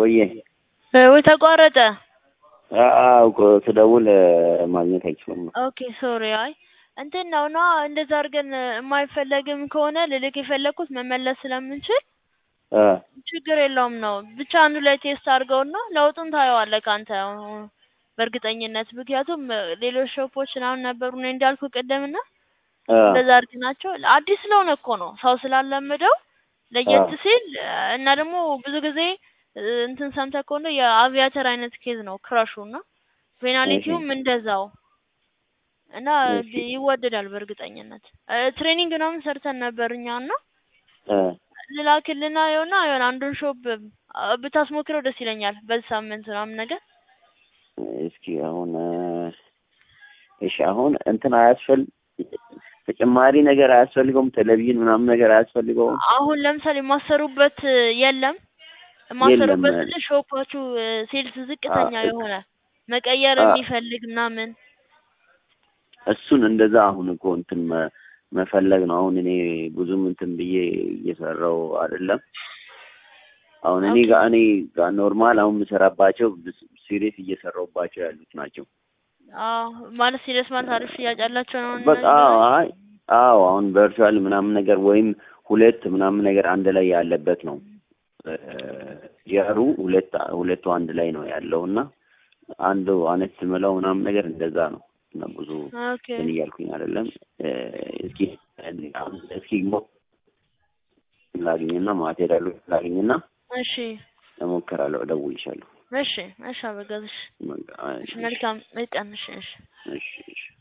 ወዬ ወይ ተቋረጠ። አዎ እኮ ስደውል ማግኘት አይችልም። ኦኬ ሶሪ። አይ እንትን ነው እና እንደዛ አድርገን የማይፈለግም ከሆነ ልልክ የፈለግኩት መመለስ ስለምንችል እ ችግር የለውም ነው። ብቻ አንዱ ላይ ቴስት አድርገውና ለውጡን ታየዋለህ ከአንተ በእርግጠኝነት። ምክንያቱም ሌሎች ሾፖች ምናምን ነበሩ እኔ እንዳልኩ ቅድምና እ እንደዛ አድርግ ናቸው። አዲስ ስለሆነ እኮ ነው ሰው ስላለመደው ለየት ሲል እና ደግሞ ብዙ ጊዜ እንትን ሰምተህ ከሆነ የአቪያተር አይነት ኬዝ ነው ክራሹ እና ፔናሊቲውም እንደዛው እና እሺ። ይወደዳል በእርግጠኝነት። ትሬኒንግ ምናምን ሰርተን ነበር እኛ እና እ ልላክልና የሆነ የሆነ አንዱን ሾፕ ብታስሞክረው ደስ ይለኛል በዚህ ሳምንት ምናምን ነገር። እስኪ አሁን እሺ አሁን እንትን አያስፈል ተጨማሪ ነገር አያስፈልገውም። ቴሌቪዥን ምናምን ነገር አያስፈልገውም። አሁን ለምሳሌ የማሰሩበት የለም የማሰሩበት የለም። ስልህ ሾፓችሁ ሴልስ ዝቅተኛ አ- የሆነ መቀየር አ- የሚፈልግ ምናምን እሱን እንደዛ አሁን እኮ እንትን መ- መፈለግ ነው። አሁን እኔ ብዙም እንትን ብዬ እየሰራው አይደለም። አሁን እኔ ኦኬ። ጋር እኔ ጋር ኖርማል አሁን የምሰራባቸው ሲሪየስ እየሰራሁባቸው ያሉት ናቸው። አዎ ማለት ሲሪየስ ማለት አሪፍ ሽያጭ ያላቸው ነው በቃ አዎ፣ አይ አዎ አሁን ቨርቹዋል ምናምን ነገር ወይም ሁለት ምናምን ነገር አንድ ላይ ያለበት ነው። ያሩ ሁለት ሁለቱ አንድ ላይ ነው ያለው እና አንዱ አነስ ምለው ምናምን ነገር እንደዛ ነው እና ብዙ ኦኬ ምን እያልኩኝ አይደለም። እ፣ እስኪ አሁን እስኪ ሞ ላግኝና ማቴሪያሉ ላግኝና እሺ እሞክራለሁ፣ እደውልልሻለሁ። እሺ እሺ አበጋዝሽ በቃ፣ እሺ እሺ፣ መልካም ቀን እሺ እሺ እሺ፣ እሺ።